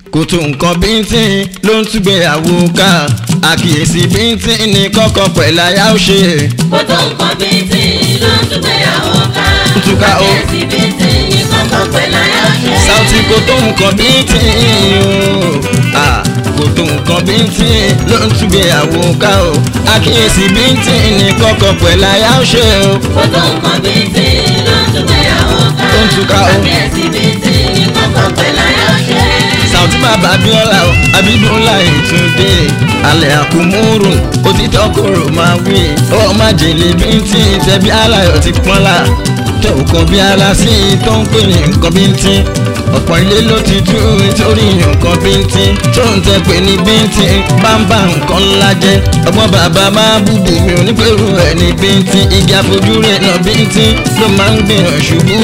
kò tó nǹkan bíntín ló ń túgbéyàwó ká àkíyèsí bíntín ní kọ́kọ́ pẹ̀lú aya ó ṣe. kó tó nǹkan bíntín ló ń túgbéyàwó ká. Túká o. àkíyèsí bíntín ní kọ́kọ́ pẹ̀lú aya ó ṣe. Saoty kò tó nǹkan bíntín o Ah, kò tó nǹkan bíntín ló ń túgbéyàwó ká o àkíyèsí bíntín ní kọ́kọ́ pẹ̀lú aya ó ṣe o. kó tó nǹkan bíntín ló ń túgbéyàwó ká. Ó ń túká o. àkíyèsí bíntín ní kọ́kọ́ pẹ̀lú aya ó ṣe. Saoty bàbá Abíọ́lá o Abídúnlá Ìtúndé alẹ́ àkúmúrù òtítọ́ kòrò máa wí ọ má jèlé bíntín tẹ̀bí aláyọ̀ ti pọ́nlá tẹ òkan bí ara sí i tó ń pè ní nǹkan bíntín ọ̀pọ̀ ilé ló ti tú nítorí nǹkan bíntín tó ń tẹ pé ní bíntín bámbá nǹkan ńlá jẹ́ ọgbọ́n bàbá máa búbu mi ò ní pẹ̀lú ẹ̀ ní bíntín igi àfojúrí ẹ̀ náà bíntín ló máa ń gbìyànjú ṣubú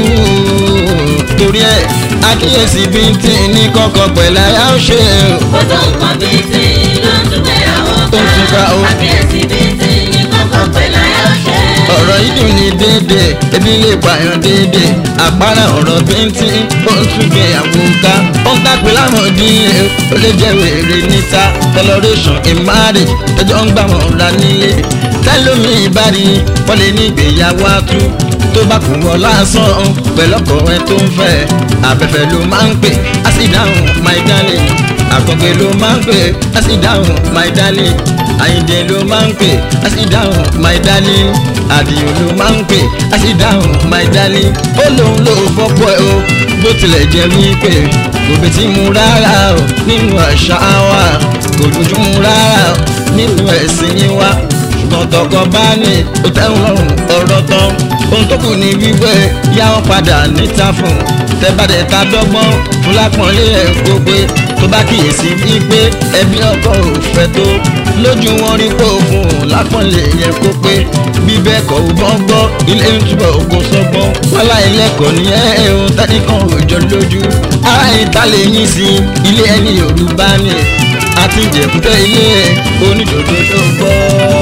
torí ẹ̀ àkíyèsí bíntín ní kọ́kọ́ pẹ̀lú àyà ó ṣe o. kó tó nǹkan bíntín ló ń túgbéyàwó Ó ń túká o. àkíyèsí bíntín ní kọ́kọ́ pẹ̀lú aya ó ṣe. ọ̀rọ̀ yìí dùn ní déédéé ebi lè pààyàn déédéé àpárá ọ̀rọ̀ bíntín ó ń túnbẹ̀ àwòká ó ń tàpé láwọn ìdílé ó lè jẹ́ wèrè níta toleration in marriage tẹjọ́ ń gbà wọ́n ra nílé tẹ́lómi ìbárí wọ́n lè ní ìgbéyàwó àtú tó bá kù wọ́n lásán pẹ̀lú ọkọ ẹ tó ń fẹ́ abẹ́fẹ́ ló máa ń pè á sì dáhùn my darling àkọ́gbé ló máa ń pè á sì dáhùn my darling àyìndé ló máa ń pè á sì dáhùn my darling àdìo ló máa ń pè á sì dáhùn my darling ó lóun ló fọ́pọ̀ ẹ o bó tilẹ̀ jẹ́ wípé kò bí tí mu rárá o nínú àṣà wa kò dúdú mu rárá o nínú ẹ̀sìn yín wa ṣùgbọ́n tọkọ bá ní ó tẹ́wọ̀n lọ́rùn ọ̀rọ̀ tán ohun tó kù ní wípé yá wọn padà níta fún tẹ́bàdẹ̀ ta dọ́gbọ́n fún lápọ̀nlé ẹ̀ gbogbo tó bá kíyèsí wípé ẹbí ọkọ ò fẹ́ tó lójú wọn rí pé òfun lápọ̀nlé yẹn kó pé bíbẹ́ kọ̀ ò gbọ́n gbọ́ ilé ń túbọ̀ ògo sọ́gbọ́n wálá ẹlẹ́kọ̀ọ́ ní ẹ̀hún tẹ́nìkan òjò lójú ara ìta lè yín sí ilé ẹni Yorùbá ni àti ìjẹ̀kútẹ́ ilé ẹ̀ onídòdó ló gbọ́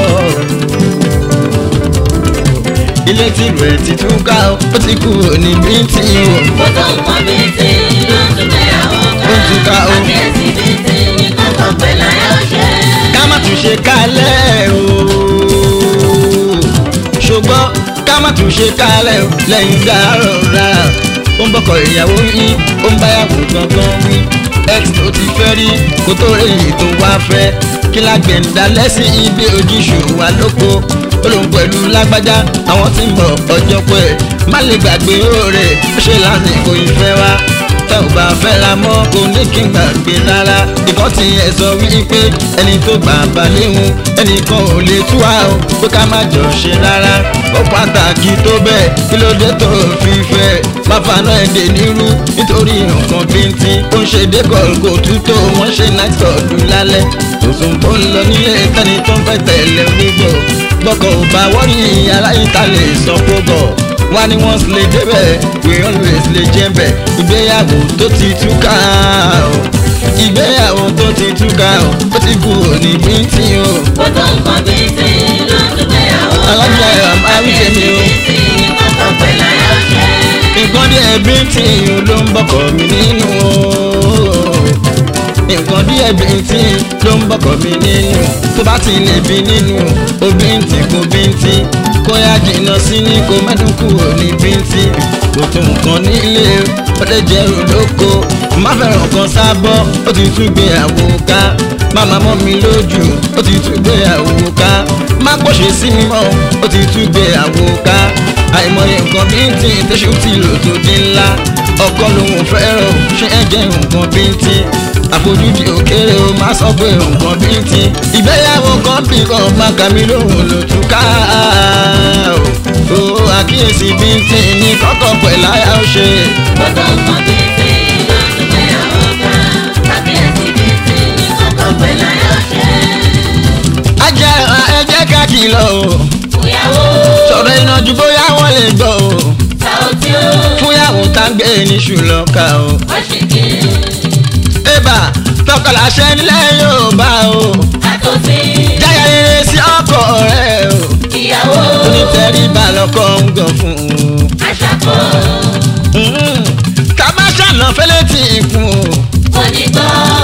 ilé tí rẹ̀ ti túká ó ti kú òní bíntín o. kó tó nǹkan bíntín ló ń túgbéyàwó ká. Ó ń túká o. àkíyèsí bíntín ní kọ́kọ́ pẹ̀lú aya ó ṣe. ká má tún ṣe kálẹ̀ o. ṣùgbọ́n ká má tún ṣe kálẹ̀ o lẹ́yìn dárò rárá. ó ń bọ́kọ̀ ìyàwó yín ó ń báyàwó gangan wí. x tó ti fẹ́ rí kó tó rí èyí tó wá fẹ́. kí lágbẹ̀ ń da lẹ́sìn ibi ojúṣù wa lóko. ó lóun pẹ̀lú lágbájá àwọn tí ń bọ̀ ọjọ́ pẹ́. má lè gbàgbé òòrè ó ṣe lásìkò ìfẹ́ wa tẹ́ ò bá fẹ́ ra mọ́ kò ní kí n gbàgbé rárá ìkọ́ ti ẹ̀ sọ wípé ẹni tó gbà bá léhun ẹnìkan ò lè tú wa o pé ká má jọ ṣe rárá ó pàtàkì tó bẹ́ẹ̀ kí ló dé tó fi fẹ́ má faná èdè nírú nítorí nǹkan bíntín ó ń ṣe dékọ̀ kò tútó wọ́n ṣe night club lálẹ́ tòsùn tó ń lọ nílé tẹ́ni tó ń fẹ́ tẹ̀lé wígbọ́ gbọ́kọ̀ ò bá wọ́n ní aláìta lè sọ kó bọ̀ wọ́n ní wọ́n lè débẹ̀ we always lè jẹ́bẹ̀ ìgbéyàwó tó ti túká o ìgbéyàwó tó ti túká o ó ti kú òní bíntín o. kó tó nǹkan bíntín ló ń túgbéyàwó ká. Alájà ẹ̀ àmọ́ àwíjẹ mi o. àkíyèsí bíntín ní kọ́kọ́ pẹ̀lú aya ó ṣe. nǹkan díẹ̀ bíntín ló ń bọ́kọ̀ mi nínú o nǹkan díẹ̀ bíntín ló ń bọ́kọ̀ mi nínú tó bá ti lè bí nínú o bíntín kò bíntín kó yá jìnnà sí ní kó mẹ́dùn kúrò ní bíntín kò tó nǹkan nílé ó lè jẹ́ olóko má fẹ́ràn kan sábọ́ ó ti tún gbé àwo ká má má mọ́ mi lójú ó ti tún gbé àwo ká má pọ̀ṣẹ̀ sí mi mọ́ ó ti tún gbé àwo ká àìmọye nǹkan bíntín tẹ́sù tí lò tó di ńlá ọkọ lòun fẹ́ràn ṣé ẹ jẹ́ nǹkan bíntín àfojúdi òkèrè o má sọ pé nǹkan bíntín ìgbéyàwó kan bí kan má kà mí lóhùn ló tún ká o àkíyèsí bíntín ní kọ́kọ́ pẹ̀lú àyà ó ṣe. kó tó nǹkan bíntín ló ń túgbéyàwó ká. àkíyèsí bíntín ní kọ́kọ́ pẹ̀lú aya ó ṣe. ajá ẹ jẹ́ ká kìlọ̀ o fúyàwó sọ̀rọ̀ iná ju bóyá wọ́n lè gbọ́ o Saoty ó. fúnyàwó tá ń gbé ní ṣùlọ́ka o. wọ́n ṣì kí ébà tọkọláṣẹ nílẹ̀ Yorùbá o àtòfin jáyà rere sí ọkọ rẹ o ìyàwó onítẹ̀ríba lọ́kọ ń gàn fún un. aṣàkó ká má ṣàná fẹ́lẹ́ tì í kún o. onígbọ́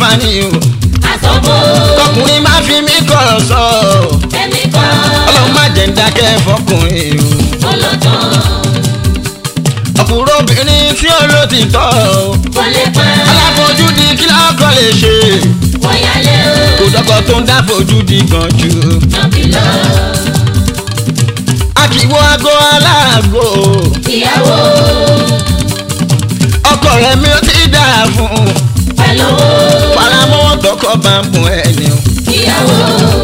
máa ní o àsọ̀bò ọkùnrin má fi mí kọ̀rọ̀ sọ èmi kọ́ ọlọ́run má jẹ́ ń dákẹ́ fọkùnrin o olótàn ọkùnrin obìnrin tí ó ló ti tọ́ o kò lè pa aláfojúdi kí lọ́kọ̀ lè ṣe wọ̀nyálé kò o dọ́kọ̀ tó ń dáfojúdi gan jù nàbí lọ a kì í wo aago aláàgò ìyàwó ọkọ rẹ mi ò ti dáa fún un pẹ̀lú faramọ́ tọkọ bá ń bùn ẹni o ìyàwó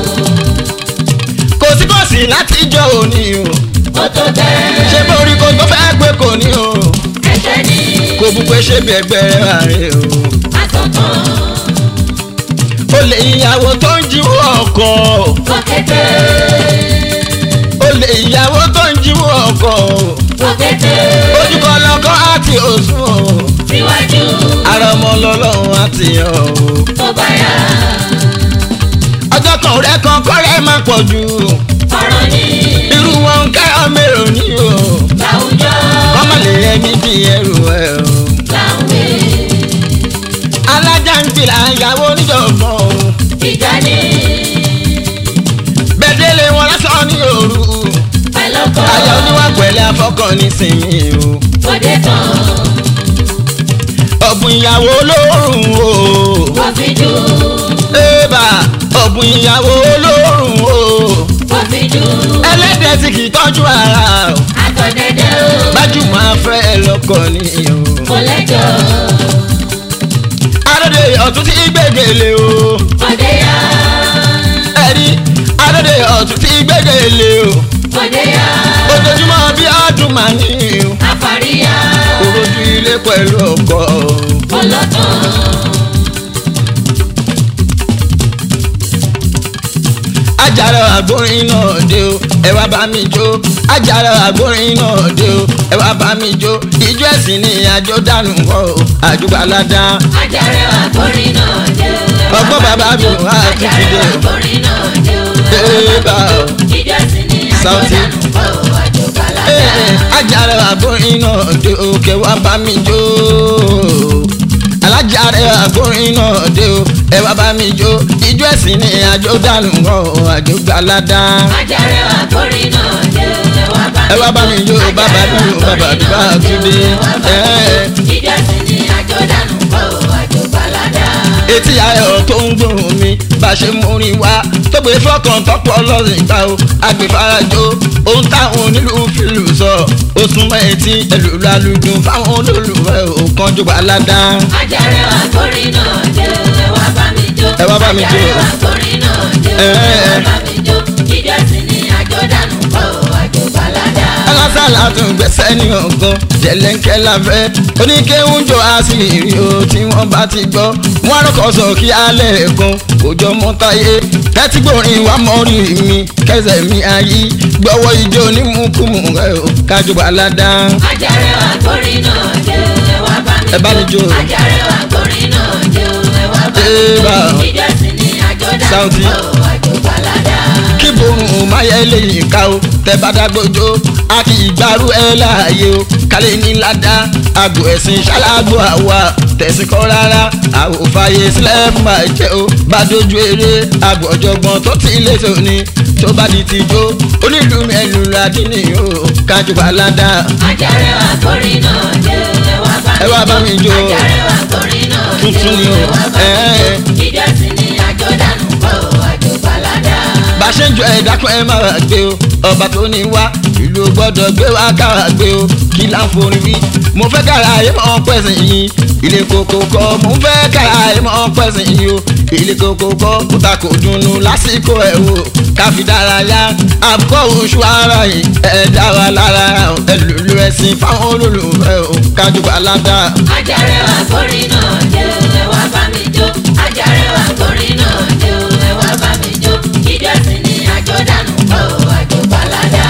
kò sí kò sí láti jọ òní o ó tó bẹ́ẹ̀ ṣé borí kò tó fẹ́ gbé kò ní o ẹ̀ṣẹ̀ ní kò bú pé ṣé bí ẹgbẹ́ rẹ̀ rè o àsọ̀tàn ó lè ìyàwó tó ń jíwó ọkọ kọ̀kẹ́tẹ́ ó lè ìyàwó tó ń jíwó ọkọ kọ̀kẹ́tẹ́ ojúkọ lọkọ àti òsùn o síwájú ara ọmọ lọlọ́run àti ọ̀ o tó bá yá ọjọ́ kan rẹ kan kọ́rẹ́ máa pọ̀ jù ọ̀rọ̀ ní irú wọn ń kẹ́ ọmọ èrò ní o láwùjọ kọ́mọ lè yẹ ní bí ẹrù ẹ o láwùjọ alájà ń gbìlà ìyàwó oníjọ̀gbọ̀n o ìjà ní bẹ́ẹ̀dẹ́lẹ̀ wọn lásán ní òru pẹ̀lọ́kọ̀ àyà oníwà pẹ̀lẹ́ afọ́kàn nísìnyí o òde tán ọ̀bùn ìyàwó olóòrùn o kọfíjú ébà ọ̀bùn ìyàwó olóòrùn o kọfíjú ẹlẹ́dẹ̀ tí kì í tọ́jú ara o àtọ̀dẹ́dẹ́ o gbajúmọ̀ afẹ́ lọ́kọ ni o kò lẹ́jọ́ adóde ọ̀tún tí gbẹ̀gẹ̀lẹ̀ o òde yá ẹ̀rí adóde ọ̀tún tí gbẹ̀gẹ̀lẹ̀ o òde yá ojoojúmọ́ bí ọdún màá ní o àfàríyá òrojú ilé pẹ̀lú ọkọ o. olótàn ajára àgbórin náà dé o ẹ wá bá mi jó ajára àgbórin náà dé o ẹ wá bá mi jó ìjọ ẹ̀sìn ni àjò dànù wọ o àjùbáládá ajáre àgbórin náà dé o Ọgbọ́n bàbá mi ò wá títí ajáre dé o. àgbórin náà dé o Ee, bá o. ìjọ sí ni Sáùtì. àjọdánù kọ́ àjọbaládá Ee, ajára àgbórin náà dé o kẹ wá bá mi jó alájára àgbórin náà dé o ẹ wá bá mi jó ìjọ ẹ̀sìn ni àjò dànù wọ o àjùbáládá. ajáre àgbórin náà dé o Ẹ wá bá mi jó, bàbá dúró, bàbá dúró, bá Túndé. Ẹ́. ìjọ sí ni àjọdánù kọ́ àjọbaládá etí ayọ̀ tó ń gbóhùn mi bá ṣe mú rin wá tó gbé fọkàn tọpọ lọ́sìn gbà ó agbèfarajó ohun táwọn onílù fìlù sọ ó súnmọ́ etí ẹlòlú alùdùn fáwọn olólùfẹ́ òkanjú aládá. ajáre àgbórin náà dé o ẹ wá bá mi jó Ẹ wá bá mi jó. ajáre àgbórin náà dé o Ẹ́. ẹ wá bá mi jó ìjọ sí ni àjọdánù kọ́ àjọbaládá alásàlá tún gbẹ̀sẹ̀ ní ọ̀gán jẹ̀lẹ́ńkẹ́ láfẹ́ oníkéwùjọ àṣírí o tí wọ́n bá ti gbọ́ wọ́n rọ́kọ̀ sọ kí alẹ́ kan kò jọ mọ́ táyé kẹ́tí gbòrin wá mọ́rí mi kẹsẹ̀ mi ayé gbọ́wọ́ ijó onímùkùmù rẹ̀ o kájú balada. ajáre àgbórin náà dé o ẹ wá bá mi Ẹ bá mi jó. ajáre àgbórin náà dé o ẹ wá bá Ẹ bá. mi jó ìjọ sí ni àjọdánù Sáùtì. kọ́ àjọbaládá kí borun máyẹ lẹ́yìn ká o tẹ bá dágbójó a kì í gbárù ẹ láàyè o kálẹ̀ ní ládàá àgbo ẹ̀sìn ṣáláàgbò àwa tẹ̀sí kọ́ rárá àwòfàyè sílẹ̀ máa jẹ́ o bá dojú eré àgbo ọ̀jọ̀gbọ́n tó ti lé tóní tó bá di ti jó onílù mẹ́lù ládìní o kájú balada ajáre àgbórin náà dé o ẹ wá bá Ẹ wá bá mi jó. ajáre àgbórin náà dé Tuntun ni o. ẹ wá bá mi Ẹ́. jó ìjọ sí ni àjọdánù kọ́ àjọbaládá bá ṣe ń jọ ẹ̀dá kan ẹ máa gbé o ọba tó ní wá ìlú gbọ́dọ̀ gbé wá kára gbé o kí là ń forí wí mo fẹ́ kára ayé mọ́ pẹ̀sìn yìí ilé koko kọ́ mo fẹ́ kára ayé mọ́ pẹ̀sìn yìí o ilé koko kọ́ kóta kò dùnnú lásìkò ẹ̀ o káfi dárayá àbúkọ́ oṣù ara yìí ẹ̀ dá wa lára ẹ̀ lùlù ẹ̀sìn fáwọn olólùfẹ́ o kájú balada. ajáre àgbórin náà dé o ẹ wá bá mi jó ajáre àgbórin náà dé o ẹ wá bá mi jó ìjọ sí ni àjọdánù kọ́ àjọbaládá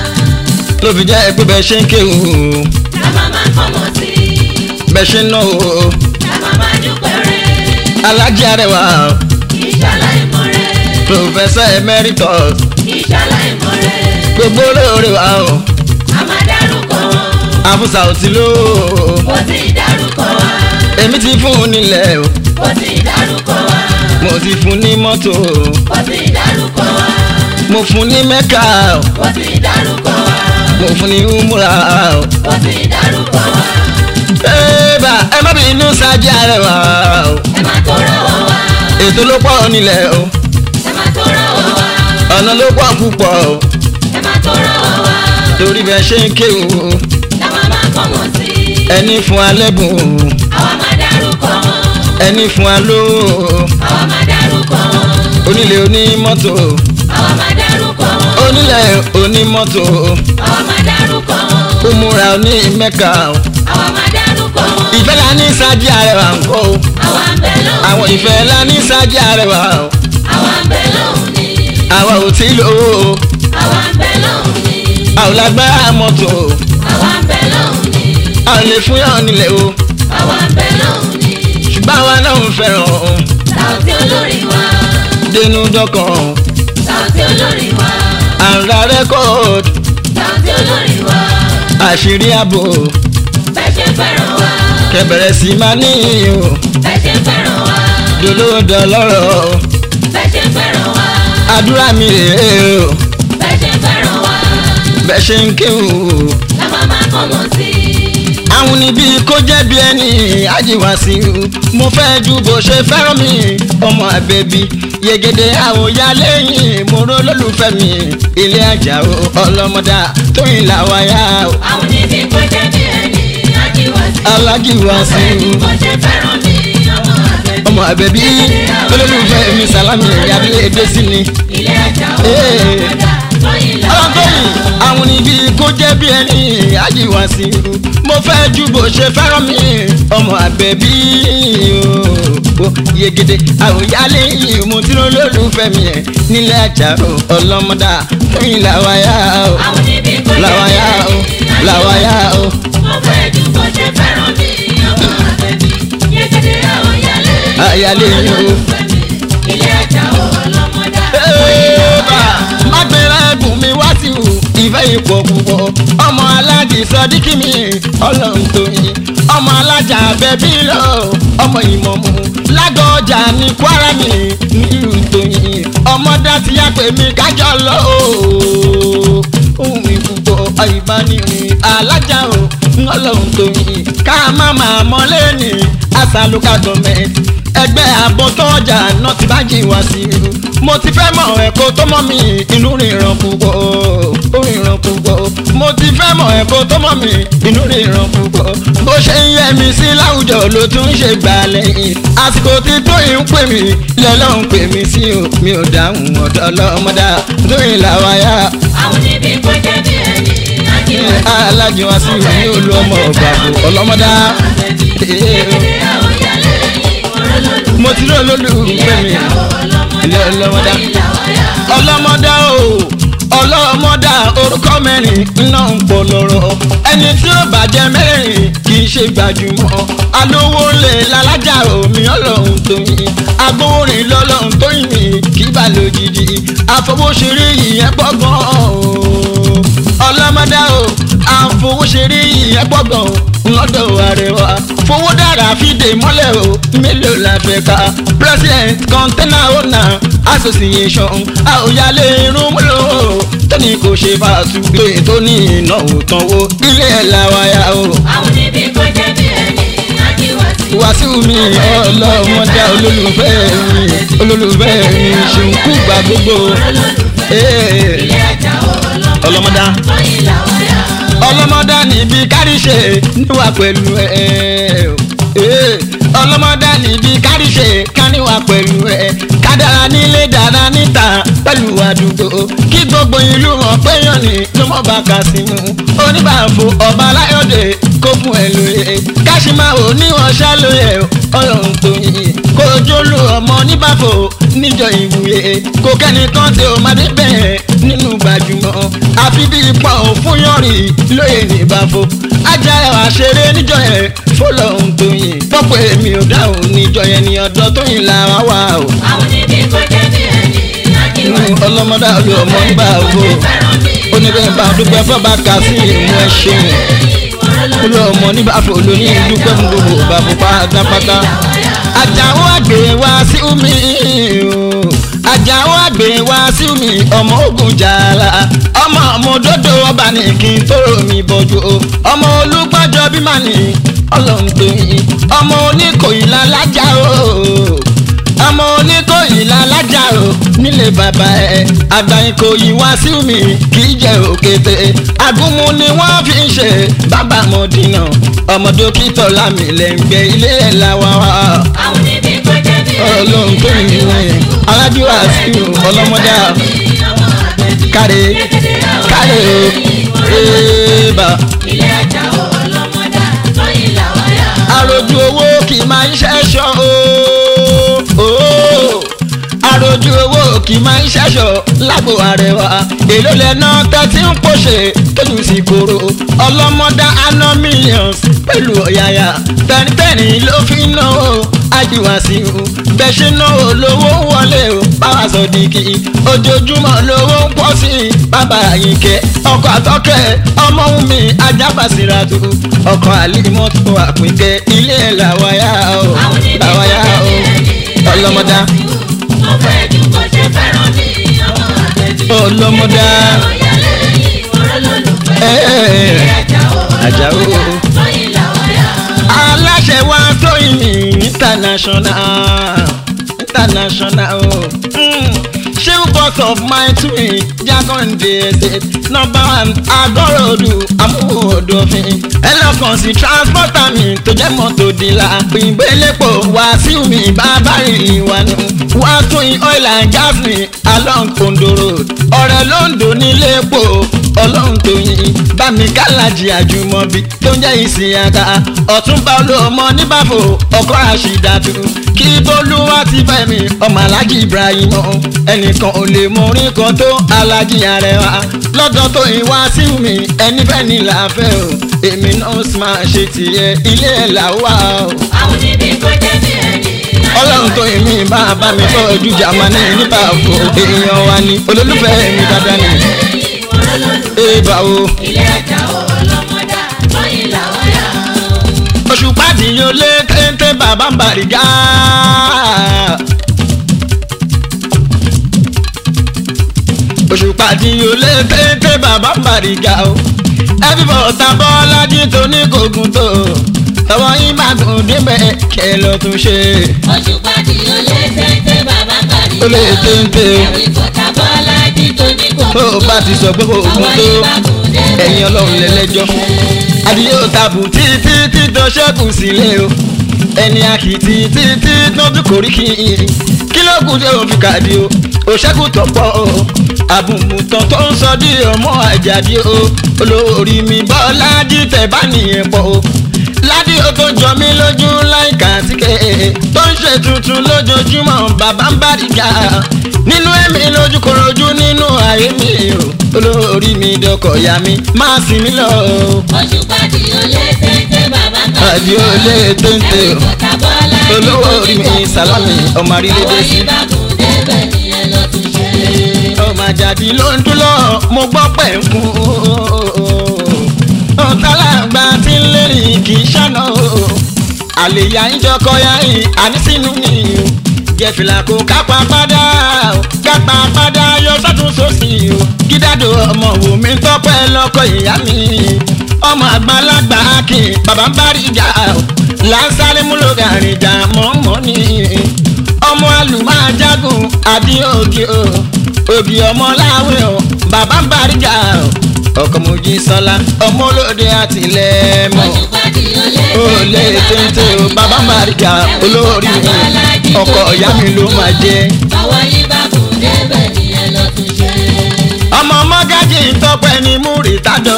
ló fi jẹ́ pé bẹ́ẹ̀ ṣe ń kéwù ká má má kọ́mọ̀ sí i bẹ́ẹ̀ ṣe ń náwó ká má má dúpẹ́ rẹ̀ alájí arẹwà ìṣàlàyémọ̀ rẹ̀ professor emeritus ìṣàlàyémọ̀ rẹ̀ gbogbo olóore wa o a má dárúkọ wọn àfúsà ò ti lò ó kò sí dárúkọ wa èmi ti fún un nílẹ̀ o kò sí dárúkọ mo ti fún ní mọ́tò ó ti dárúkọ wa mo fún ní mẹ́kà ó ti dárúkọ wa mo fún ní umura ó ti dárúkọ wa ẹ̀ẹ́bà ẹ má bínú sáájú àrẹwà ẹ má tó rọwọ́ wa ètò ló pọ̀ nílẹ̀ o ẹ má tó rọwọ́ wa ọ̀nà ló pọ̀ púpọ̀ o ẹ má tó rọwọ́ wa torí bẹ́ẹ̀ ṣe ń kéwù làwọn máa kọ́ wọn sí ẹni fún alẹ́bùn àwa máa dárúkọ wọn ẹni fún alówó àwa máa dárúkọ wọn onílé onímọ́tò àwa máa dárúkọ wọn onílẹ̀ onímọ́tò àwa máa dárúkọ wọn umura oní mẹ́kà àwa máa dárúkọ wọn ìfẹ́ la ní sáájú àrẹwà ń kó àwa ń bẹ lóhùn àwọn ìfẹ́ la ní sáájú àrẹwà àwa ń bẹ lóhùn ni àwa ò tí lówó àwa ń bẹ lóhùn ni àwọn lágbára mọ́tò àwa ń bẹ lóhùn ni àwọn lè fún yàn nílẹ̀ o àwa ń bẹ lóhùn ni ṣùgbọ́n àwa náà ń fẹ́ràn Saoty olórí wa dénú dọ́kàn Saoty olórí wa àǹrà rẹ́kọ̀d Saoty olórí wa àṣírí ààbò bẹ́ẹ̀ ṣe fẹ́ràn wa kẹbẹ̀rẹ̀ sí máa ní o bẹ́ẹ̀ ṣe fẹ́ràn wa dolóòdò lọ́rọ̀ bẹ́ẹ̀ ṣe fẹ́ràn wa àdúrà mi rèé o bẹ́ẹ̀ ṣe fẹ́ràn wa bẹ́ẹ̀ ṣe ń kéwù làwọn máa kọ́ wọn sí àwọn níbi kó jẹ́ bí ẹni àjíwá sí i mo fẹ́ ju bó ṣe fẹ́ràn mi ọmọ àbẹ̀bí yegede àwòyá lẹ́yìn mo ró lólùfẹ́ mi ilé ajá o ọlọ́mọdá tóyìn làwáyá o àwọn níbi kó jẹ́ bí ẹni ajíwá sí alájíwá sí bẹ́ẹ̀ i ni kó ṣe fẹ́ràn mi ọmọ àbẹ̀bí ọmọ àbẹ̀bí olólùfẹ́ mi sàlámì ìyábílẹ̀ èdè sí ni ilé ẹja Ee. ọmọdé tóyìn làwọn ọlọ́gbọ́n àwọn níbi kó jẹ́ bí ẹni àjíwá sí i mo fẹ́ ju bó ṣe fẹ́ràn mi ọmọ àbẹ̀bí o yegede àwòyálé yìí mo tí ló lólùfẹ́ mi ẹ̀ nílẹ̀ ajá o ọlọ́mọdá tóyìn làwáyá o àwọn níbi kó jẹ́ bí làwáyá o ẹni làwáyá o mo fẹ́ ju bó ṣe fẹ́ràn mi ọmọ àbẹ̀bí yégede àwọn yálé Àyálé yìí o. ilé ẹja ọlọ́mọdé Ẹ́ẹ̀bà, má gbéra ẹ̀bùn mi wá sí o ìfẹ́ ipò púpọ̀ ọmọ alájì sọdíkì mi ọlọ́run tó yin ọmọ alájà bẹ́bí lọ ọmọ ìmọ̀mù lágọ̀ọ́jà ní kwara mi nílùú tó yin ọmọdé ti yá pé mi kájọ lọ ooo ohun mi púpọ̀ ìbánirin alájà o ọlọ́run tó yin ká má máa mọ́lé ní àṣàlùkà gọ́ọ̀mẹ̀ntì ẹgbẹ́ àbọ̀tọ́jà náà ti bá jì wá sí i mo ti fẹ́ mọ̀ ẹ̀kọ́ tó mọ̀ mí inú ríran púpọ̀ ó ríran púpọ̀ mo ti fẹ́ mọ̀ ẹ̀kọ́ tó mọ̀ mí inú ríran púpọ̀ bó ṣe ń yẹ mi sí láwùjọ ló tún ṣe gbà lẹ́yìn àsìkò tí tóyìn ń pè mí lọ́lọ́run pè mí sí o mi ò dáhùn ọ̀dọ́ ọlọ́mọdá tóyìn làwáyá àwọn níbi kó jẹ́ bí ẹni ajíwá sí alájọ wá sí ìwé ní olú ọmọ ọ̀gbàgbọ́ ọlọ́mọdá yégede àwọn yálé ìwọ̀n mo ti rí olólùfẹ́ mi ilé ọlọ́mọdá ọlọ́mọdá o ọlọ́mọdá orúkọ mẹ́rin iná ń pọ̀ lọ́rọ̀ ẹni tí ó bàjẹ́ mẹ́rin kì í ṣe gbajúmọ̀ alówó lè lálájà omi ọlọ́run tó yin agbóhùnrin lọ́lọ́run tó yin mi kì í bà lójijì àfọwọ́ṣeré ìyẹn gbọ́ngàn o ọlọ́mọdá o àfọwọ́ṣeré ìyẹn gbọ́ngàn lọ́dọ̀ àrẹwà fowó dára fìdè mọ́lẹ̀ o mélòó la fẹ́ ká president container owner association àòyálé irun múlò tóní kò ṣe fàṣùgbé tó ní ìnáwó tánwó ilé ẹ̀ làwáyà o àwọn níbi kó jẹ́ bí ẹni ajíwá sí wàásù mi ọlọ́mọdé olólùfẹ́ mi olólùfẹ́ mi ṣùkú gbà gbogbo ee, ilé ẹja ọlọ́mọdá tóyìn làwọn yá ọlọ́mọdá níbi káríṣe níwà pẹ̀lú ẹ̀ ẹ̀ ọlọ́mọdá níbi káríṣe káníwà pẹ̀lú ẹ̀ kádàrá nílé dára níta pẹ̀lú àdúgbò kí gbogbo ìlú wọn péyàn ní ló mọ̀ bá kà sí mu oníbàfo ọba aláyọ̀dé kó fún ẹ lóye káṣímáwò níwọ̀n ṣálóye ọlọ́run tó yin kó jólú ọmọ níbàfo níjọ ìwúye kó kẹ́nìkan tí ó máa dé bẹ́ẹ̀ nínú gbajúmọ̀ àfi bí ipò òfun yọrin lóye níbàfo ajá ẹwà ṣeré níjọ yẹn fọlọ́run tó yin pọ́pọ́ èmi ò dáhùn níjọ yẹn ní ọ̀dọ́ tó yin làwa wà o àwọn níbi kó jẹ́ bí ẹni ajíwá sí ọlọ́mọdé olú ọmọ nígbà wo onígbẹ̀mbà dúpẹ́ fọ́ba kà sí ìmú ẹ ṣeun olú ọmọ nígbà fò lóní dúpẹ́ fún gbogbo bàbá pátápátá àjàwó àjà àgbè wá sí omi o ajáò àgbè wá sí omi ọmọ ogun jàlá ọmọ ọmọdodo ọba ní kí n tó romi bọjú o ọmọ olùgbàjọ bí màá ní ọlọ́run tó yin ọmọ oníkòyí lálájà o ọmọ oníkòyí lálájà o nílé bàbá ẹ àgbà ìkòyí wá sí mi kì í jẹ òkété agúnmu ni wọ́n fi ń ṣe bàbá mọ̀dínà ọmọ dókítà lámìlẹ́ngbẹ́ ilé ẹ̀ làwọn wá àwọn níbi kọjá bí ọlọ́run tó yin wẹ̀ alájúwà sí ọlọ́mọdé káre káre o éèbà ilé ajá ọlọ́mọdá lọ́yìn làwọn yá. àròjù owó kì í máa ń ṣẹ́ṣọ́ o àròjù owó kì í máa ń ṣẹ́ṣọ́ lágbo àrẹwà èló lẹ́nà tẹ́tí ń pòṣè tójú sí koro ọlọ́mọdá aná millions pẹ̀lú ọ̀yàyà tẹ́nitẹ́ni ló fi ń náwó ajíwàsí o bẹ́ẹ̀ ṣe náwó lówó ń wọlé o báwa sọ dìkì ojoojúmọ́ lówó ń pọ̀ sí i bàbá àyìnkẹ́ ọkọ̀ àtọ́kẹ́ ọmọ mi ajábàsíràtú ọkọ̀ àlímọ́tò àpínkẹ́ ilé ẹ̀ làwáyà o àwọn níbi làwáyà kọjá o bí ẹni ọlọ́mọdá mo fẹ́ ju bó ṣe fẹ́ràn mi ọmọ àgbẹ̀bí. ọlọ́mọdá Oyalé yìí wọ́n lólùfẹ́. Ẹ́ẹ̀. Ilé ajá Ajá o. ọlọ́mọdá lọ́yìn làwọn yá. aláṣẹ wa tóyìn ní international international o. Mm. Chief boss of my twin Jagonde estate number one agorodu amúhòdòfin ẹlọ́kàn sí transporter mi tó jẹ́ mọ́tò dìlà òyìnbó elépo wá sí mi bàbá rìnrìn wa nù wá tún in oil and gas mi along Ondo road ọ̀rẹ́ londo nílé epo ọlọ́run tó yin bámi kálájì àjùmọ̀bí tó ń jẹ́ ìsìn àga ọ̀túnba olóòmọ níbàfò ọkọ̀ àṣìdàtú kí bólúwá ti fẹ́ mi ọmọ alájí ibrahim ẹnìkan ò lè mọ orin kan tó alájí arẹwà lọ́dọ̀ tó ìwá sí mi ẹni fẹ́ ní làáfẹ́ o èmi náà sì máa ṣe tìyẹ ilé ẹ̀ làwà o Àwọn níbi kọjá bí ẹni. ọlọ́run tó yìn mí bá bá mi tọ́ ojú jamani nípa àpò èèyàn wa ni olólùfẹ́ mi dáadáa ni èèbà o Ilé ajá ọlọ́mọdá lọ́yìn làwọn yá. oṣù pàdé yóò lé téńté bàbá ń bàrígá. oṣù pàdé yóò lé téńté bàbá ń bàrígá o ẹbí bọ̀ ta bọ́lájí tó ní kògùn tó tọwọ́ yín bá gùn débẹ̀ kẹ́ lọ tún ṣe. Oṣù pàdé ó lé téńté bàbá kàrí. ó lé téńté o. Ẹ̀rí kọ̀tà bọ́lájí tó ní kò tó o bá ti sọ pé kò gùn tó ẹ̀yin ọlọ́run lẹ́lẹ́jọ́ adìyẹ ò tàbù títí tí tó ṣẹ́kù sílé o ẹni àkìtì títí tó tún kórí kí n kí ló kù tí o fi kàdí o ò ṣẹ́kù tọ̀pọ̀ o àbùmùtàn tó ń sọ dí ọmọ àjàdí o olórí mi bọ́lá jí tẹ̀ bá nìyẹn pọ̀ o ládì ó tó jọ mí lójú láìka síkẹ́ tó ń ṣe tuntun lójoojúmọ́ bàbá ń bá dìjà nínú ẹ̀mí lójú korojú nínú ayé mi o olórí mi dọkọ̀ ya mi máa sì mí lọ o. Oṣù pàdé ó lé téńté bàbá kàrí. àdí ó lé téńté o Ẹ̀rí kọ̀tà bọ́lájí tó ní olówó orí mi kò sàlámì ọmọ àrílédè sí. Àwọn ìbákùn débẹ̀ ni ẹ lọ tún ṣe. ọmọ àjàdí ló ń dúró mo gbọ́ pẹ̀ ń kún ọ̀tàlágbà tí ń lérí kì í ṣàná o àlèyá ìjọkọ ya yìí ànísínú ni o jẹfìlà kò kápá padà o kápá padà yọ sọ́tún sósì o gídádò ọmọ wò mí tọ́pẹ́ lọ́kọ ìyá mi ọmọ àgbàlagbà kì í bàbá ń bá rí ìjà o lásàrè múlò gàrin ìjà mọ́mọ́ ni ọmọ àlùmáàjágùn àbí ògì o ògì ọmọ láwìn o bàbá ń bá rí ìjà o ọkọ mojí sọlá ọmọ olóde àtìlẹ́mọ̀ Oṣù pàdé ó lé ó lé téńté o bàbá ń bá rí ìjà olórí mi ọkọ ìyá mi ló máa jẹ. Àwọn ìbákùn débẹ̀ ni ẹ lọ tún ṣe. ọmọ mọ́gájì ń tọ́pẹ́ ní múrítàdọ́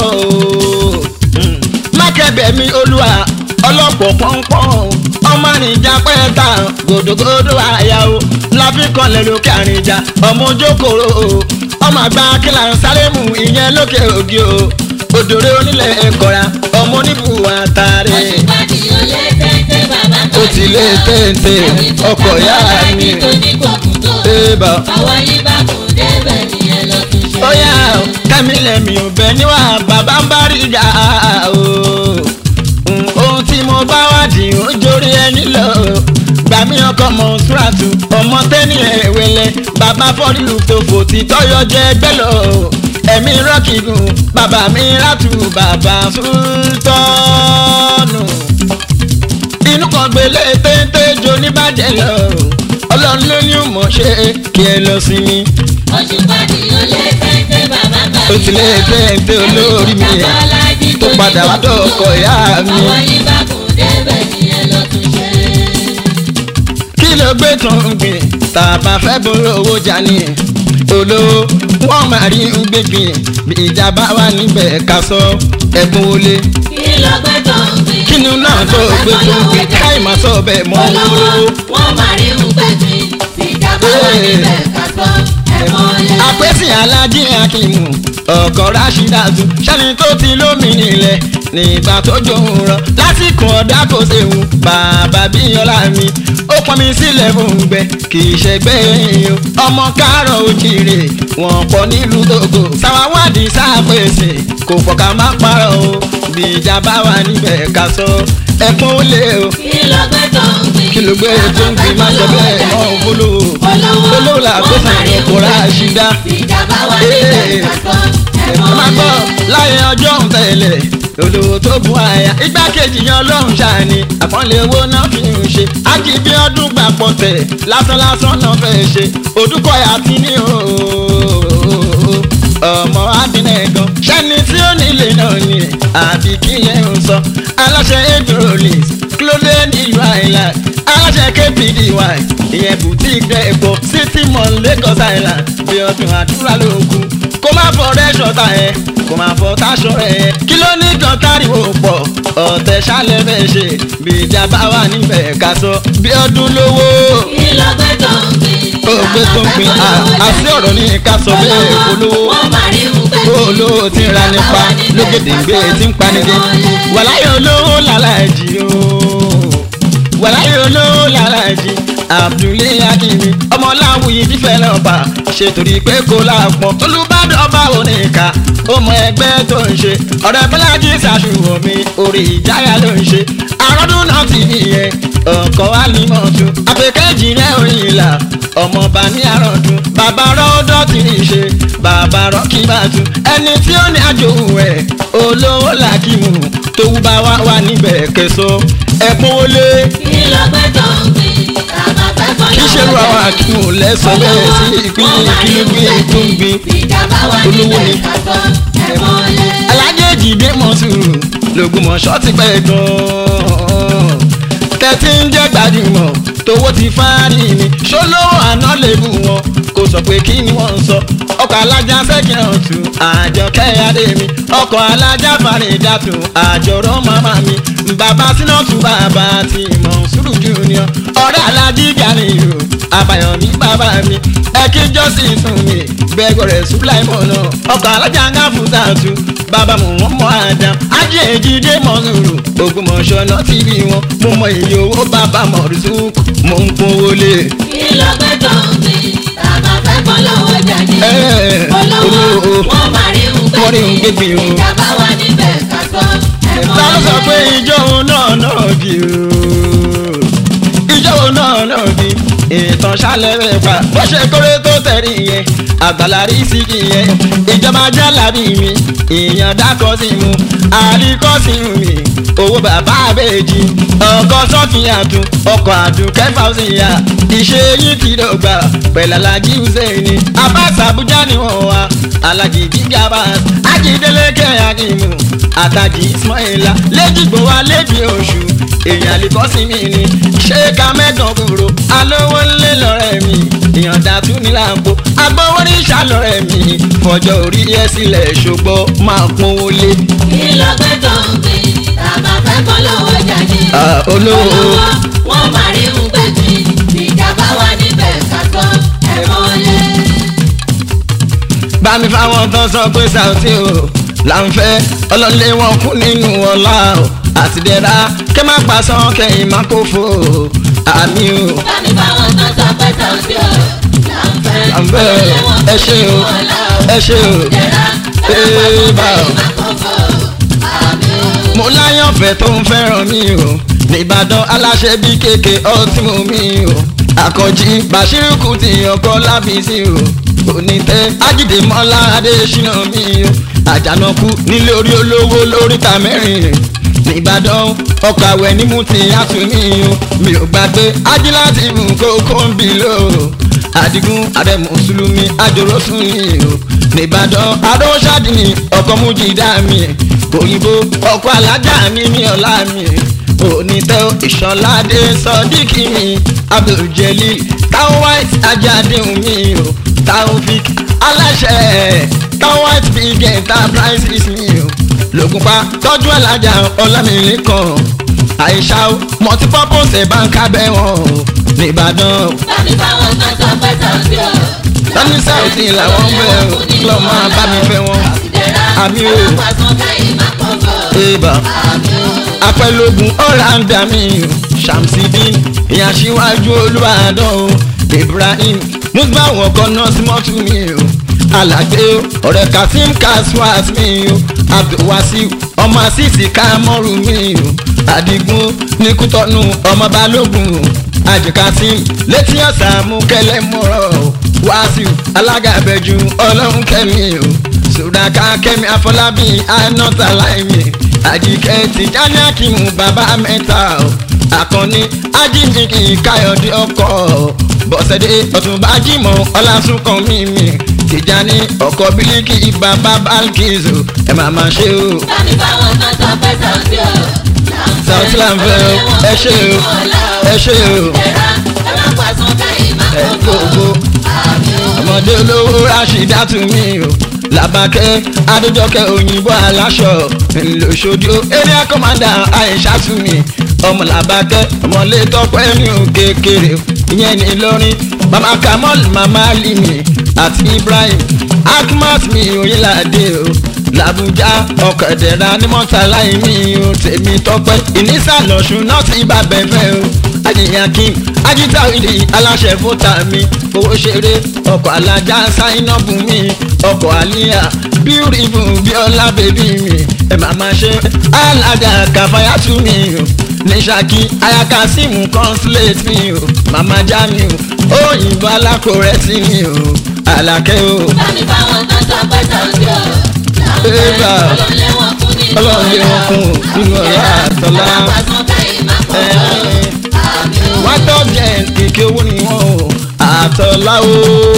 mákẹ́bẹ̀ mi olúwa ọlọ́pọ̀ pọ́npọ́n ọmọ àrìnjà pẹ́ẹ́ta gòdògòdò àyà o láfikànlẹ̀ lókè àrìnjà ọmọ ojókòrò o ọmọ àgbà kílà ń sáré mu ìyẹn lókè ògì o òdòrè onílẹ̀ ẹ̀kọ́ra ọmọ oníbùwà tààrẹ Oṣù pàdé ó lé téńté bàbá ó ti lé téńté ọkọ̀ yára mi tó ní kòkùn tó. ébà. Àwọn ìbákùn débẹ̀ ni ẹ lọ tún ṣe. ó yá o kẹ́mílẹ̀mí ò bẹ níwà bàbá ń bá rí ìjà o Mm, ohun tí mo bá wádìí ó jórí ẹni lọ gbà mí ọkọ̀ mọ̀ ṣúràtù ọmọ tẹ́ni ẹ̀wẹ̀lẹ̀ bàbá fọ́rílù tó fò tí tọ́yọ̀ jẹ́ ẹgbẹ́ lọ ẹ̀mí rọ́kìgùn bàbá mi rátù bàbá sultanu inú kan gbélé téńté jo níbàjẹ́ lọ ọlọ́run ló ní òmò ṣe kí ẹ lọ sí mi òṣùpá ni ó lé téńté bàbá gbà ó ti lé téńté olórí mi tó padà wá dọ̀kọ̀ ìyá mi. àwọn yìí bá kún débẹ̀ ni ẹ lọ tún ṣe. kí ló gbé tó ń gbìn tàbá fẹ́ bóró owó jalè olówó wọ́n máa rí ń gbégbìn bí ìjà bá wà níbẹ̀ ká sọ ẹ̀bùn wọlé kí ló gbé tó ń gbìn. kínú náà tó gbé tó ń gbìn káì má sọ bẹ́ẹ̀ mọ́ olówó olówó. wọ́n máa rí ń gbẹ̀gbìn ìjàmbá wà níbẹ̀ ká sọ ẹ̀mọ́ lé. àpèsè alájí akímù ọkọ̀ rashidatu sẹ́ni tó ti lómi nílẹ̀ nígbà tó jòun rọ lásìkò ọ̀dà kò séwu bàbá bíyànlá mi ó pọn mi sílẹ̀ fún gbẹ kì í ṣẹgbẹ́ yìí o ọmọ káàrọ̀ òjìrè wọ́n pọ̀ nílùú Tógò sáwáwádìí sápèsè kò pọ̀ ká má parọ́ o bí ìjà bá wà níbẹ̀ ká sọ ẹkún ó lé o kí ló gbé tó ń gbìn. kí ló gbé tó ń gbé má sọ bẹ́ẹ̀ mọ́ òfolówó olówó làgbẹ́sàn ọkọ̀ rashida ìjàmbá wà níbẹ̀ ká sọ ẹ ẹ̀mọ́ máa gbọ́ lé. láyé ọjọ́ ń tẹ̀lé olówó tó bu àyà igbákejì yan ọlọ́run ṣàní àpọ́nlé owó náà fi ń ṣe ákì bí ọdún gbàpọ̀ tẹ̀ lásán lásán náà fẹ́ ṣe òdúkọ̀ àti ní ooo ọmọ adínẹ̀gàn ṣẹ́ni tí ó nílé náà ni àbí kí yẹn ń sọ aláṣẹ edrolis kílódé nílùú island aláṣẹ kpdy ìyẹn boutique dẹ́pọ̀ city mall lagos island bí ọdún àdúrà ló kù kó má fọ rẹ́ṣọ̀ ta ẹ̀ kó má fọ táṣọ ẹ̀ kí ló ní kan táriwo pọ̀ ọ̀tẹ̀ ṣálẹ̀ bẹ́ẹ̀ ṣe bí ìjà bá wà níbẹ̀ ká sọ bí ọdún lówó kí ló gbé tó ń gbìn. ó gbé tó ń pin àti ọ̀rọ̀ ní ká sọ bẹ́ẹ̀ olówó wọ́n máa rí ń gbẹ̀gbìn. olówó tí ń ra nípa lókèdè ń gbé tí ń panidé wàláyé olówó làlájì o wàláyé olówó làlájì abdulé akínmi ọmọláwùyí fífẹ́ lọ́ba ṣe torí pé kó láàpọ̀ olùbádọ́ ọba oníka ọmọ ẹgbẹ́ tó ń ṣe ọ̀rẹ́ bọ́lájì ṣàṣùwọ̀n mi orí ìjáyà ló ń ṣe àròdún náà ti nìyẹn ọkọ̀ alimọ̀tú àpèkẹ́jì rẹ̀ orin ìlà ọmọọba ní àròdún bàbá rọ́ọ̀dọ́ ti rí ṣe bàbá rọ́ọ̀kì bá tu ẹni tí ó ní àjò ẹ̀ olówó làkìmù tó wú bá wá wà níbẹ̀ kẹsọ ẹ̀kún wọlé kí ló gbé tó ń gbìn. àmọ́ fẹ́ fọ́ kí ṣe ru àwọn àkìmù lẹ́sọ̀ bẹ́ẹ̀ sí ìpínlẹ̀ kílógbé tó ń gbin ìjàmbá wà olówó ni. níbẹ̀ ká sọ ẹ̀mọ́ lé. alájèjì dé mọ́sùrù lògùnmọ̀ṣọ́ ti pẹ́ gan-an tẹ́tí ń jẹ́ gbajúmọ̀ tówó ti fárí ni ṣólówó àná lè bù wọn kò sọ pé kí ni wọ́n ń sọ ọkọ̀ alájà sẹ́kìn ọ̀tún àjọkẹ́ adé mi ọkọ̀ alájà fàrídàtù àjọrọ̀ màmá mi bàbá sínátù bàbá ti mọ̀ sùúrù junior ọ̀rẹ́ alájí gàníyò àbàyọ̀mí bàbá mi ẹ̀kí jọ́sìn sùn mi gbẹgbẹrẹ sùláìmọ̀ náà ọkọ̀ alájà ń gáfù tààtù bàbá mu wọn mọ àdá ajé èjìdé mọ̀nùrù ògbómọ̀ṣọ́ náà ti bí wọn mo mọ iye owó bàbá mọ̀rùsùkù mo ń kówó lé. kí ló gbé tó ń gbìn. àmọ́ fẹ́ fọ́ lọ́wọ́ jáde. Ẹ́, olówó olówó. wọ́n máa rí ń Wọ́n rí ń gbégbìn o. ìjàmbá wà níbẹ̀ ká sọ ẹ̀mọ́ ta ló sọ lé. pé ìjọ òun náà náà bí o ìjọ òun náà náà bí ìtàn ṣálẹ̀ rẹ̀ pa bó ṣe kórè tó tẹ̀rí yẹn àgbàlá rí sí yẹn ìjọba jálàbí mi ìyàn dákọ̀ sí mu àríkọ́ sí mi owó bàbá àbèjì ọkọ̀ sọ́fìyàtú ọkọ̀ àdùnkẹ́ fàùsìyà ìṣe yìí ti dọ̀gba pẹ̀lú alájí hùsẹ́ni abáṣà abuja ni wọ́n wá alájí jíjàmbá ajídélékè akímù àtàjì ismaila lẹ́jìgbò wa lẹ́bi oṣù èèyàn àlìkọ́ sí mi ni ṣé ká mẹ́gàn kúrò alówó ńlẹ̀ lọ́rẹ́ mi èèyàn dàtú ní làǹbó agbówó ní ìṣàlọ́rẹ́ mi fọjọ́ orí ẹ sílẹ̀ ṣùgbọ́n máa pọ́n wọlé. kí ló gbé tó ń gbìn. àmọ́ fẹ́ fọ́ lọ́wọ́ jáde. Ah, olówó. wọ́n máa rí ń gbẹ̀gbìn. ìjàmbá wà níbẹ̀ ká sọ ẹ̀mọ́ lé. bá mi fáwọn tán sọ pé Saoty o là ń fẹ́ ọlọ́lé wọn kú nínú ọlá o àti dẹ́ra kẹ́ má pa sán kẹ́yìn má kó fò o àmì o. bámi báwọn tán sọ pé Saoty o là ń fẹ́. là ń fẹ́ o ẹ ṣe o ẹ ṣe o ee bá o. mo láyàn fẹ́ tó ń fẹ́ràn mi o nìbàdàn aláṣẹ bí kéèké ọtí mú mi o àkànjí bàṣírù kù ti ọkọ lábísí o onítẹ ajídé mọ́lá adéṣínà mi o àjànàkú nílé orí olówó lóríta mẹ́rin nìbàdàn ọkọ̀ àwẹ̀ ní mú ti àtúnmí o mi ò gbàgbé ajíláti mú kókó ń bì lò ó àdìgún ààrẹ mùsùlùmí àjòròsùn ni o nìbàdàn adóṣàdì ni ọkọ̀ mújìdá mi òyìnbó ọkọ̀ alájà mi ní ọ̀la mi onítẹ̀ ìṣọ̀ládé sọ́díkì mi abduljelil táwọn white ajádeun mi o taofik aláṣẹ táwọn white big enterprises mi o lògùnpá tọ́jú alájà ọlámilẹ́kan àìṣà multipurpose báńkà bẹ́ẹ̀ wọ́n o nìbàdàn Bámi báwọn kan sọ pé sọ̀bí o. Tani South làwọn ń bẹ̀ ọ́, lọ́ máa bá mi fẹ́ wọn. Àmì o. Alápàsán káyìí máa pọ̀ bọ̀. ébà Àmì o. apẹ̀lógún ọ̀làǹdà mi o Shamsidin ìyá síwájú olùbàdàn o Ibrahim musbawo kan náà sí mọ́tò mi o alàgbé o ọ̀rẹ́ Kasim Kaswat mi o Abdulwasiu ọmọ asisi kamọ́rù mi o Adigun nikutọ́nu ọmọ balógun o ajikasim létí ọ̀sà mú kẹlẹ́ mọ́rọ̀ o Wasiu alága abẹ́jú ọlọ́run kẹ́mi o sùdàkà kẹ́mi afọlábí anọ́tà láìmí àdìkẹ́ tìjáni akímù bàbá mẹ́ta o àkànní ajínigbì káyọ̀dé ọkọ̀ bọ̀sẹ̀dé ọ̀túnba jímọ̀ ọlásùnkàn mímì tìjáni ọkọ̀ bílíkì bàbá bálkìzù ẹ̀ máa máa ṣe o. Bámi báwọn kan sọ pé sọ̀bí o. South Lanfẹ́ o ẹ ṣe o ẹ ṣe o Ẹ̀rá alápàsán káyìí máa ẹ pọ̀ bọ̀. gbogbo Àmì o. ọmọdé olówó rashidatu mi o làbàkẹ́ adéjọkẹ́ òyìnbó aláṣọ ńlọṣojú area commander aishatu mi ọmọ làbàkẹ́ ọmọlé tọpẹ́ ní òkèkèrè ìyẹn ní Ìlọrin mama kamal mama limi àti ibrahim akmat mi oyinlade o làbújá ọ̀kadẹ̀ra ní mọ́tàlá mi o tèmi tọpẹ́ ìnísàlọ̀ṣun náà ti bá bẹ̀fẹ̀ o ajiyankin ajita ìdí aláṣẹ fúta mi owó ṣeré ọkọ̀ alájà sáínọ́bù mi ọkọ̀ àlíyà beautiful bíọ́lá bèbí mi ẹ̀ máa ma ṣe alájà kàfáyàtú mi o ní ṣákí ayakasimu consulate mi o màmá já mi o òyìnbó alákòrẹ́sì mi o àlàkẹ́ o Bámi báwọn kan sọ pé sọ̀bí o. Ébà. Ọlọ́run lé wọn kún nínú Ọlọ́run lé wọn kún nínú ọlá àtọlá. Alápàsán káyìí máa pọ̀ bọ̀. Àmì o. wọ́n tọ́ jẹ́ kìkì owó ni wọ́n o àtọ́lá o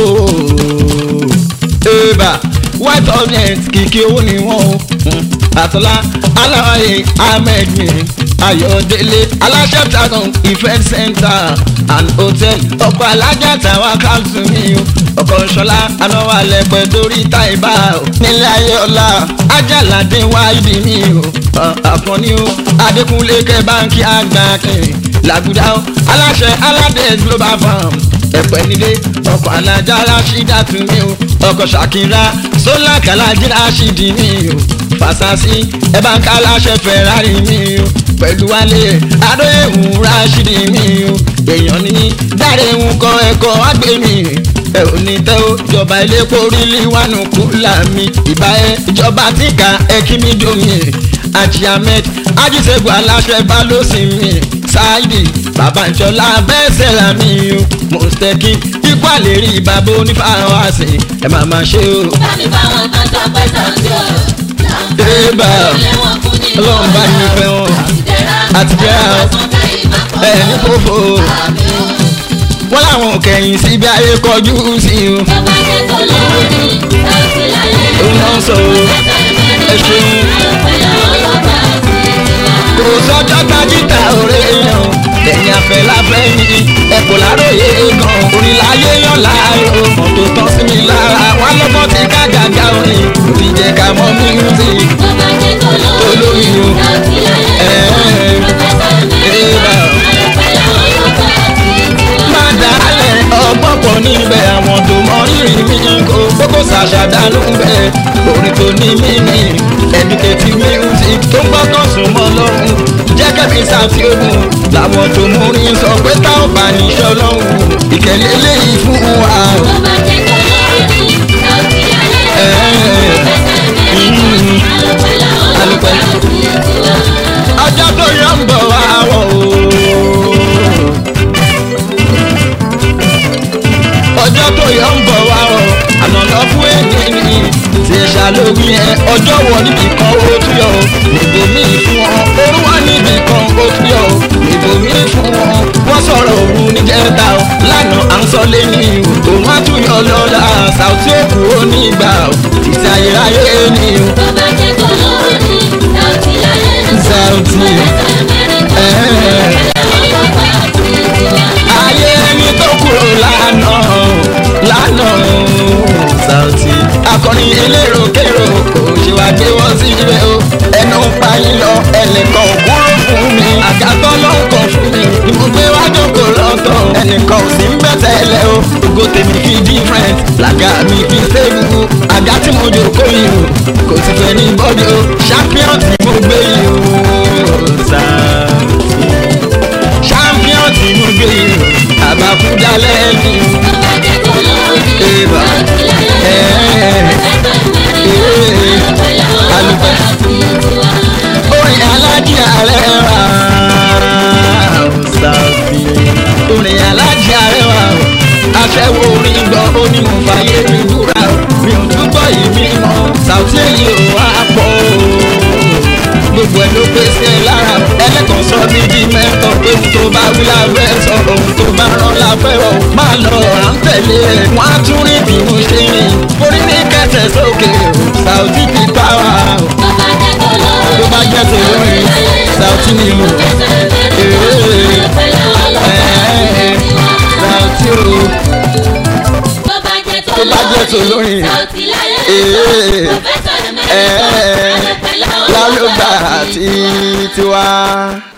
ébà wọ́n tọ́ jẹ́ kìkì owó ni wọ́n o àtọ́lá aláwáyé ahmed mi ayọ̀délé aláṣẹ tagan event center and hotel ọkọ̀ alájà tàwa káàtó mi o ọkọ̀ ṣọlá anáwó alẹ́pẹ́ torí táìbà o nílé ayé ọlá ajálàdé wáìdì mi o àkànní o adékúnlé kẹ́ báńkì àgbà kẹrin làgùdà o aláṣẹ aládé global farm ẹ̀pẹ́ nílé ọkọ̀ alájà aláṣídà tún mi o ọkọ̀ ṣàkírà sólà kàlájì aṣídì mi o fàṣàṣì ẹ̀bá ń ká aláṣẹ fẹ̀rari mi o pẹ̀lú wálé adóyèwù ráṣídì mi o èèyàn ní dáre ń kọ́ ẹ̀kọ́ àgbẹ̀ mi ẹ ò ní tẹ́ ó ìjọba ilé porílì wánu kúlà mi ìbá ẹ ìjọba tí ká ẹ kí mi domi Haji Ahmed ajíṣègùn aláṣẹ balósìn mi ṣáìdì bàbá ìjọlá bẹ́sẹ̀ là mí o mọ̀ọ́sítẹ́kì ikú àlérí bàbá onífàwọn àṣẹ ẹ máa máa ṣe o. Bámi báwọn kan sọ pé sọ̀bí o. Ébà. Ọlọ́run lé wọn kún nínú Ọlọ́run bá mi fẹ́ wọn. Àtijọ́. ẹ ní fòfò Àmì o. wọ́n láwọn kẹ̀yìn síbi ayé kọjú sí o. Bàbá jẹ́ tó lórí láti láyé. òun náà sọ o ẹ ṣeun. kò sọ́jọ́ tajítà òré yan ẹ̀yìn afẹ́ láfẹ́ yìí ẹ̀kọ́ láròyé gan orin láyé yan láàyò mọ́tò tán sí mi lára wọn lọ́gbọ́n ti ká gàgà orin òbí jẹ́ ká mọ́ music olórí o má dálẹ̀ ọgbọ́n pọ̀ níbẹ̀ àwọn tó mọ rírì mi kó gbogbo ṣàṣàdánù bẹ́ẹ̀ orin tó ní mímí educative music tó ń gbọ́kàn sùn mọ́ lọ́rùn jẹ́ kẹ́mi ṣàfihàn làwọn tó mú rí sọ pé tá ò bá níṣẹ́ lọ́rùn ìkẹ́lẹ́ léyìí fún wa. ọjọ́ tó yọ ń bọ̀ wá wọ̀ o lórí ẹ ọjọ́ wọ níbi kan ó tún yọ o níbo mi fún wọn orú wá níbi kan ó tún yọ o níbo mi fún wọn wọ́n sọ̀rọ̀ òru níjẹta o lánàá à ń sọ lẹ́ni o òun á tún yọ lọ́la Saoty òkú onígbà o títí ayérayé ni o. tó bá jẹ́ kó lórí Saoty láyé ń sọ. Saoty. ayé ẹni tó kúrò lánàá lánàá Saoty akọrin elérò kérò kò ṣe wá gbé wọn sí ibẹ̀ o ẹnu ń pa yín lọ ẹnìkan ò kúrò fún mi àgàtọ́ ló ń kàn fún mi ni mo gbé wá jókòó lọ́tọ̀ ẹnìkan ò sí ń bẹ̀ tẹ́lẹ̀ o ògo tèmi fi different làgà mi fi stable àga tí mo jókòó yìí o kò sì fẹ́ ní bọ́dí o champion tí mo gbé yìí o Saoty champion tí mo gbé yìí o àbáfúdà lẹ́ẹ̀ni o. Eba. orin alájí arẹwà Saoty orin alájí arẹwà aṣẹ́wó orin gbọ́ ó ní mo fàyè mi búra o mi ò túbọ̀ yìí mi mọ́ Saoty èyí ò wá pọ̀ o gbogbo ẹ̀ ló pé sí ẹ lára o ẹlẹ́kàn sọ mí di mẹ́tọ̀ pé ohun tó bá wí láfẹ́ sọ ohun tó bá rán láfẹ́ rọ máa lọ à ń tẹ̀lé ẹ̀ wọ́n á tún rí bí mo ṣe rìn orí ní kẹsẹ̀ sókè o Saoty ti bá wa o tó bá jẹ́ tó lórin Saoty ni mo Saoty o tó bá jẹ́ tó bá jẹ́ tó lórin Saoty láyé ń Ee. sọ. Pòfẹ́sọ̀ Dẹ̀mẹ́rẹ̀ Ee. Adépẹ̀lẹ́ lálùbà àti tiwa.